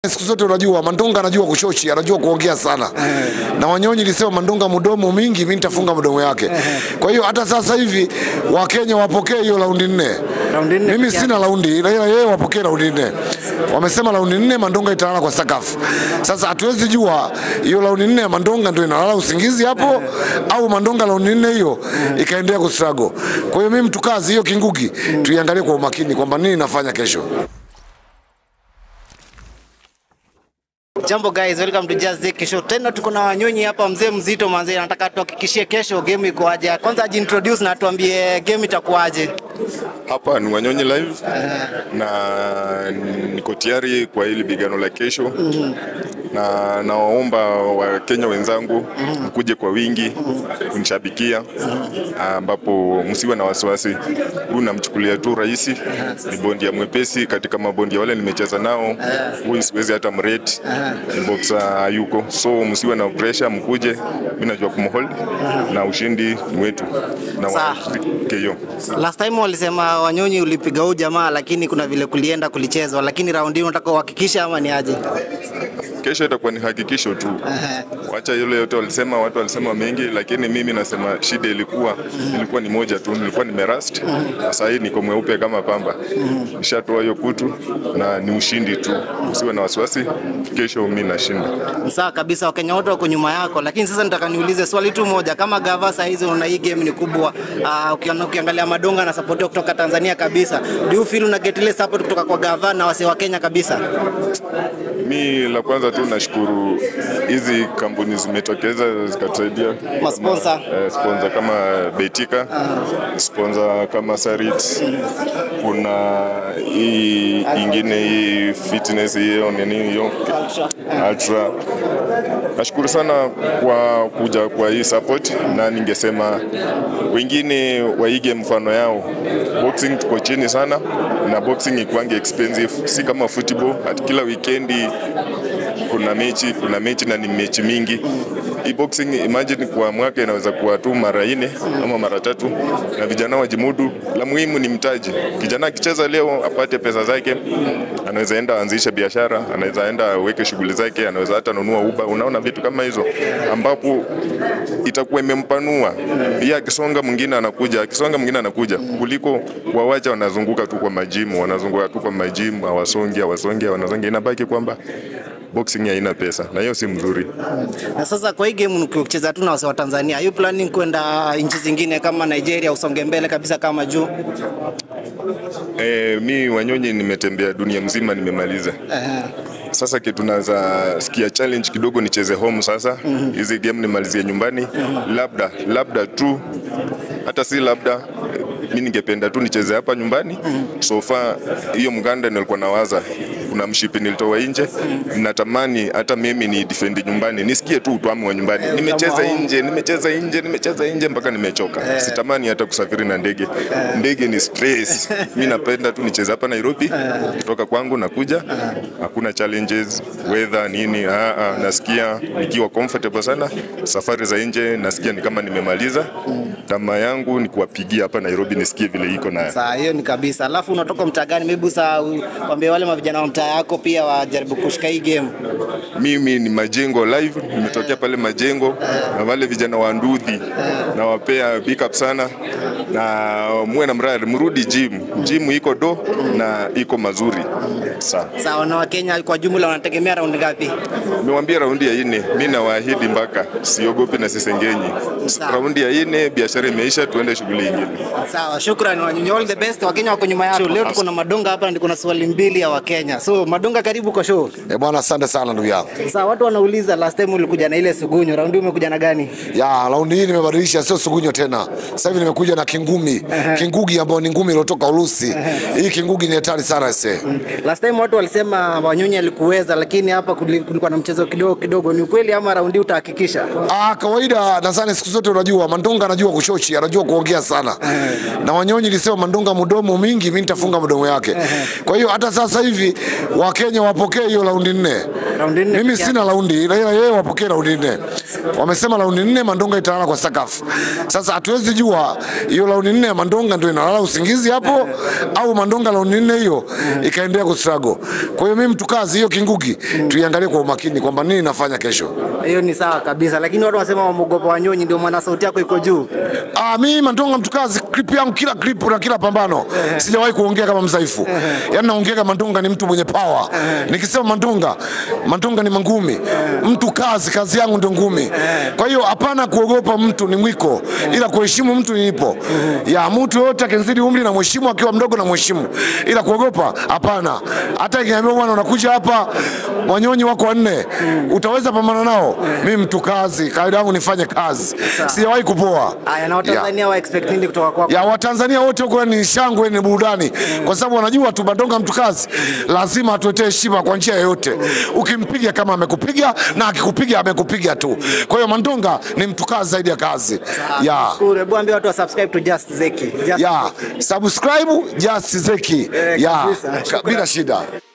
Siku zote unajua Mandonga anajua kushochi, anajua kuongea sana. Na Wanyonyi lisema Mandonga mdomo mingi, mimi nitafunga mdomo yake. Kwa hiyo hata sasa hivi Wakenya wapokee hiyo raundi nne. Raundi nne Mimi peke sina raundi, ila yeye wapokee raundi nne. Wamesema raundi nne Mandonga italala kwa sakafu. Sasa hatuwezi jua hiyo raundi nne ya Mandonga ndio inalala usingizi hapo au Mandonga raundi nne hiyo ikaendelea kustruggle. Kwa hiyo mimi mtukazi hiyo kingugi tuiangalie kwa umakini kwamba nini nafanya kesho. Jambo guys, welcome to Just Zeki Show. Tena tuko na Wanyonyi hapa, mzee mzito manzee, nataka tuhakikishie kesho game iko aje. Kwanza ajiintroduce na atuambie game itakuwaje. Hapa ni Wanyonyi live na niko tayari kwa hili bigano la kesho na nawaomba Wakenya wenzangu mkuje kwa wingi kunishabikia, ambapo msiwe na wasiwasi. Huyu namchukulia tu rahisi, ni bondia mwepesi katika mabondia wale nimecheza nao, huyu siwezi hata mrate, ni boxer yuko, so msiwe na pressure, mkuje, mimi najua kumhold na ushindi ni wetu na Sawa. KO. Last time walisema Wanyonyi ulipiga huyu jamaa, lakini kuna vile kulienda kulichezwa, lakini raundi hii unataka uhakikishe ama ni aje? Kesho itakuwa ni hakikisho tu, wacha yule yote walisema, watu walisema mengi, lakini mimi nasema shida ilikuwa ilikuwa ni moja tu, nilikuwa nimerust. Sasa hii niko mweupe kama pamba, nishatoa hiyo kutu na ni ushindi tu, usiwe na wasiwasi. Kesho mimi nashinda. Sawa kabisa, Wakenya wote wako nyuma yako, lakini sasa nataka niulize swali tu moja. Kama gava saa hizi unaona hii game ni kubwa, uh, ukiangalia ukiangalia Madonga na support kutoka Tanzania kabisa, do you feel una get ile support kutoka kwa gava na wase wa Kenya kabisa? Mi la kwanza tu nashukuru hizi kampuni zimetokeza zikatusaidia Masponsor. kama, eh, sponsor kama Betika, sponsor kama Sarit, kuna hii ingine hii fitness hiyo nini hiyo Ultra. Nashukuru sana kwa kuja kwa hii support, na ningesema wengine waige mfano yao. Boxing tuko chini sana, na boxing ikwangi expensive, si kama football. At kila weekendi kuna mechi, kuna mechi na ni mechi mingi. Hii boxing imagine kwa mwaka inaweza kuwa tu mara nne ama mara tatu, na vijana wajimudu. La muhimu ni mtaji. Kijana akicheza leo apate pesa zake, anaweza enda anzishe biashara, anaweza enda aweke shughuli zake, anaweza hata nunua uba. Unaona vitu kama hizo, ambapo itakuwa imempanua. Yeye akisonga mwingine anakuja, akisonga mwingine anakuja, kuliko wawacha wanazunguka tu kwa majimu, wanazunguka tu kwa majimu, hawasongi, hawasongi, wanasongi. Inabaki kwamba boxing haina pesa, na hiyo si mzuri. Na sasa kwa hii game ukicheza tu na wase wa Tanzania, are you planning kwenda nchi zingine kama Nigeria usonge mbele kabisa kama juu? E, mi Wanyonyi nimetembea dunia mzima, nimemaliza. Sasa kitu naweza sikia challenge kidogo nicheze home sasa. Hizi game nimalizie nyumbani, labda labda tu, hata si labda mi ningependa tu nicheze hapa nyumbani. So far hiyo Mganda nilikuwa nawaza, kuna mshipi nilitoa nje, natamani hata mimi ni defend nyumbani, nisikie tu utwamu wa nyumbani. Nimecheza nje, nimecheza nje, nimecheza nje mpaka nimechoka. Sitamani hata kusafiri na ndege. Ndege ni stress. Mi napenda tu nicheze hapa Nairobi, kutoka kwangu nakuja, hakuna challenges weather nini. Ah, ah, nasikia nikiwa comfortable sana. Safari za nje nasikia ni kama nimemaliza. Tamaa yangu ni kuwapigia hapa Nairobi nisikie vile iko na Saa hiyo ni kabisa. Alafu unatoka mtaa gani? Maybe saa waambie wale mavijana wa mtaa yako pia wajaribu kushika hii game. mimi ni Majengo live, nimetokea pale Majengo na wale vijana wa Ndudhi na wapea big up sana, na muwe na mradi, mrudi gym. Gym iko do na iko mazuri sana. Sawa, na Wakenya kwa jumla wanategemea raundi ngapi? Nimewambia raundi ya ine, mi nawaahidi mpaka siogopi na sisengenyi. Sawa. Raundi ya ine, biashara imeisha, tuende shughuli ingine. Sawa, shukrani Wanyonyi, all the best. Wakenya wako nyuma yako. Leo tuko na Madonga hapa na niko na swali mbili ya Wakenya. So Madonga, karibu kwa show. Eh, bwana asante sana ndugu yangu. Sasa watu wanauliza last time ulikuja na ile sugunyo, raundi hii umekuja na gani? Ya, raundi hii nimebadilisha, sio sugunyo tena. Sasa hivi nimekuja na kingumi, kingugi ambayo ni ngumi iliyotoka Urusi. Hii kingugi ni hatari sana ese. Last time watu walisema Wanyonyi alikuweza, lakini hapa kuli- kulikuwa na mchezo kidogo kidogo. Ni ukweli ama raundi hii utahakikisha? Ah, kawaida nadhani siku zote unajua Mandonga anajua kushochi, anajua kuongea sana. Na Wanyonyi lisema Mandonga mdomo mingi, mimi nitafunga mdomo yake. Kwa hiyo hata sasa hivi Wakenya wapokee hiyo raundi nne. Raundi nne Mimi peke sina raundi, ila ila yeye wapokee raundi nne. Wamesema raundi nne Mandonga italala kwa sakafu. Sasa hatuwezi jua hiyo raundi nne ya Mandonga ndio inalala usingizi hapo au Mandonga raundi nne hiyo ikaendelea kustruggle. Kwa hiyo mimi mtu kazi hiyo kingugi tuiangalie kwa umakini kwamba nini nafanya kesho. hiyo ni sawa kabisa, lakini watu wanasema wamogopa Wanyonyi, ndio maana sauti yako iko juu. Ah, mimi Mandonga mtukazi, clip yangu kila clip na kila pambano sijawahi kuongea kama mzaifu. Yaani naongea kama Mandonga ni mtu mwenye power. Nikisema Mandonga, Mandonga ni mangumi. Mtu kazi, kazi yangu ndio ngumi. Kwa hiyo hapana kuogopa mtu ni mwiko, ila kuheshimu mtu nipo. Ya mtu yote akinzidi umri na mheshimu, akiwa mdogo na mheshimu, ila kuogopa hapana. Hata ikiambia bwana unakuja hapa wanyonyi wako wanne, utaweza pambana nao? Mimi mtu kazi, kawaida yangu nifanye kazi, sijawahi kupoa. Haya, na Watanzania wa expect nini kutoka kwako? ya Watanzania wote huko ni shangwe, ni burudani, kwa sababu wanajua tu Mandonga mtu kazi, lazima atuetee heshima kwa njia yoyote. Ukimpiga kama amekupiga na akikupiga amekupiga tu. Kwa hiyo Mandonga ni mtu kazi zaidi ya kazi. Ya Shukuru, hebu ambia watu wa subscribe to Just Zeki. Just ya subscribe Just Zeki Eh, ya kabisa. ka- bila shida.